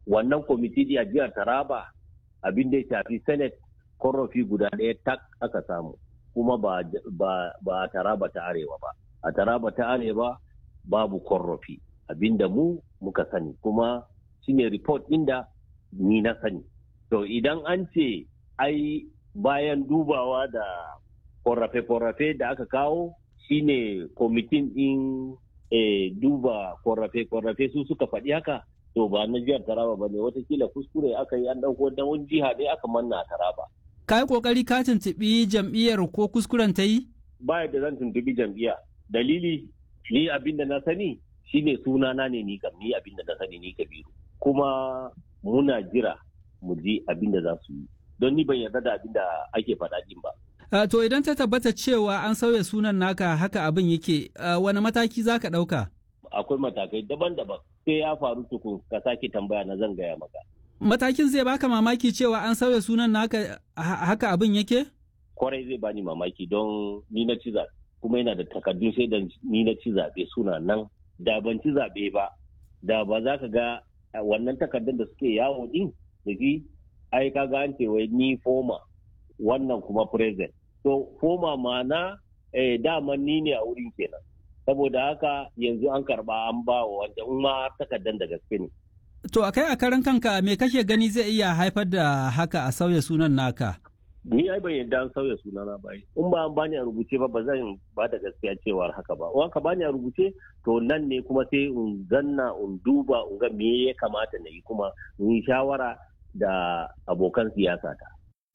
wannan kwamiti a jihar taraba abin da ya shafi senate korafi guda ɗaya tak aka samu kuma ba, ba, a taraba ta arewa ba a taraba ta arewa babu korafi abinda mu muka sani kuma shine report ɗin da ni na sani to idan an ce ai bayan dubawa da korafe-korafe da aka kawo shine kwamitin ɗin e, duba korafe-korafe su suka faɗi haka to ba na jihar taraba ba ne watakila kuskure aka yi an ɗauko da wani jiha ne aka manna a taraba ka yi kokari ka tuntuɓi jam'iyyar ko kuskuren ta yi? Ba da zan tuntuɓi jam'iyya. Dalili ni abin da na sani shine sunana ne ni kam ni abin da na sani ni Kabiru. Kuma muna jira mu ji abin da za su yi. Don ni ban yarda da abin da ake faɗa din ba. Uh, to idan ta tabbata cewa an sauya sunan naka haka abin yake uh, wani mataki za ka ɗauka? Akwai matakai daban-daban sai ya faru tukun ka sake tambaya na zan gaya maka. matakin zai baka mamaki cewa an sauya sunan naka haka abin yake? Kwarai zai bani mamaki don ni na ci zaɓe kuma yana da takardun sai da ni na ci zaɓe suna nan da ban ci zaɓe ba da ba za ka ga wannan takardun da suke yawo din da shi ai ka ga an ce wai ni foma wannan kuma present to foma mana eh, dama ni ne a wurin kenan saboda haka yanzu an karba an ba wa wanda in ma takardun da gaske ne To a kai a karan kanka me kake gani zai iya haifar da haka a sauya sunan naka? Ni ai ban yadda an sauya sunana ba In ba an bani a rubuce ba ba zan ba da gaskiya cewar haka ba. In ka bani a rubuce to nan ne kuma sai in zanna in duba in ga me ya kamata na yi kuma in yi shawara da abokan siyasa ta.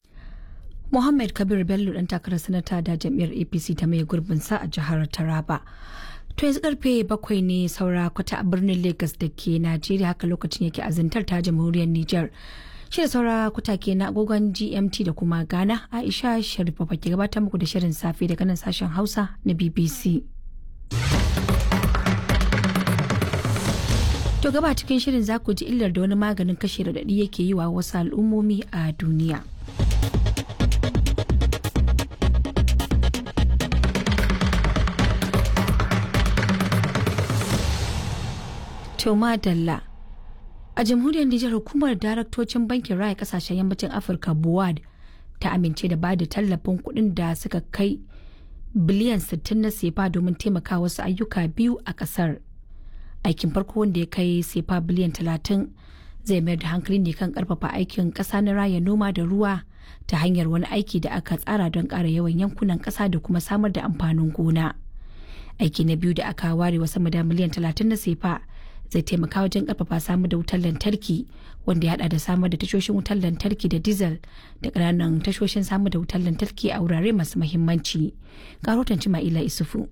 Muhammad Kabir Bello dan takarar sanata da jam'iyyar APC ta mai gurbin sa a jihar Taraba. To yanzu karfe bakwai ne saura kwata a birnin Lagos da ke Najeriya haka lokacin yake azantar ta jamhuriyar Nijar. Shi da saura kwata ke na agogon GMT da kuma Ghana Aisha Sharifa ke gabatar muku da shirin safe daga nan sashen Hausa na BBC. To gaba cikin shirin za ku ji illar da wani maganin kashe radadi yake yi wa wasu al'ummomi a duniya. Toma Dalla. A jamhuriyar Nijar hukumar daraktocin bankin raya kasashen yammacin Afirka BUAD ta amince da bada tallafin kuɗin da suka kai biliyan 60 na sefa domin taimaka wasu ayyuka biyu a ƙasar. Aikin farko wanda ya kai sefa biliyan 30 zai mayar da hankali ne kan karfafa aikin ƙasa na raya noma da ruwa ta hanyar wani aiki da aka tsara don ƙara yawan yankunan ƙasa da kuma samar da amfanin gona. Aiki na biyu da aka ware wa sama da miliyan 30 na sefa zai taimaka wajen karfafa samar da wutar lantarki wanda ya hada da samar da tashoshin wutar lantarki da diesel da ƙananan tashoshin samar da wutar lantarki a wurare masu mahimmanci karotan ma'ila isufu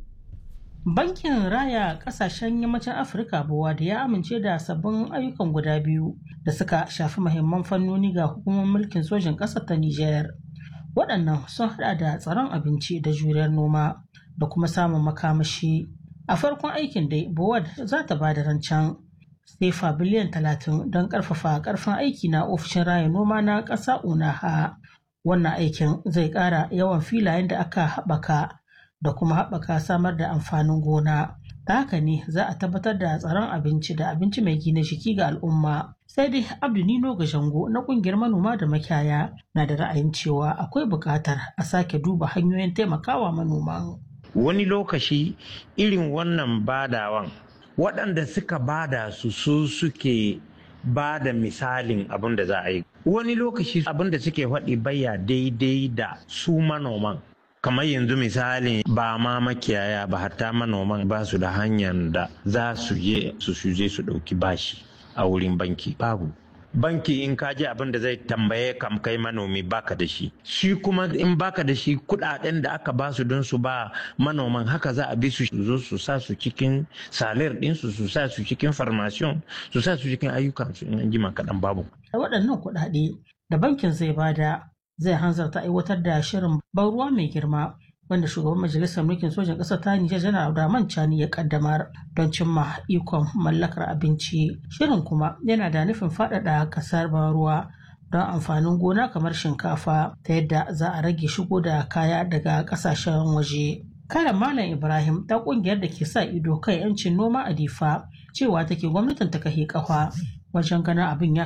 bankin raya kasashen yammacin afirka buwa da ya amince da sabbin ayyukan guda biyu da suka shafi mahimman fannoni ga hukumar mulkin sojin ƙasar ta nijar waɗannan sun hada da tsaron abinci da juriyar noma da kuma samun makamashi a farkon aikin dai bowad za ta ba da rancen sefa biliyan talatin don karfafa karfin aiki na ofishin raya noma na ƙasa unaha wannan aikin zai ƙara yawan filayen da aka haɓaka da kuma haɓaka samar da amfanin gona ta haka ne za a tabbatar da tsaron abinci da abinci mai gina jiki ga al'umma sai dai abdu nino jango na ƙungiyar manoma da makiyaya na da ra'ayin cewa akwai buƙatar a sake duba hanyoyin taimakawa manoman. wani lokaci irin wannan badawan waɗanda suka bada su su suke ba da misalin abin da za a yi wani lokaci abin da suke faɗi baya daidai da su manoman kamar yanzu misalin ba ma makiyaya ba hatta manoman ba su da hanyar da za su je su je su ɗauki bashi a wurin banki babu banki in ka ji abin da zai tambaye kam kai manomi baka da shi shi kuma in baka da shi kudaden da aka ba su don su ba manoman haka za a bi su zo su sa su cikin salir din su su sa su cikin farmasiyon su sa su cikin ayyukan su in jima kaɗan babu. da waɗannan kuɗaɗe da bankin zai bada zai hanzarta aiwatar da shirin ban ruwa mai girma wanda shugaban majalisar mulkin sojan ƙasar ta Nijar janar Abdurrahman Chani ya kaddamar don cimma ikon mallakar abinci. Shirin kuma yana da nufin faɗaɗa ƙasar ban ruwa don amfanin gona kamar shinkafa ta yadda za a rage shigo da kaya daga ƙasashen waje. Karan Malam Ibrahim ta ƙungiyar da ke sa ido kan 'yancin noma a Difa cewa take gwamnatin ta kahe kafa wajen ganin abin ya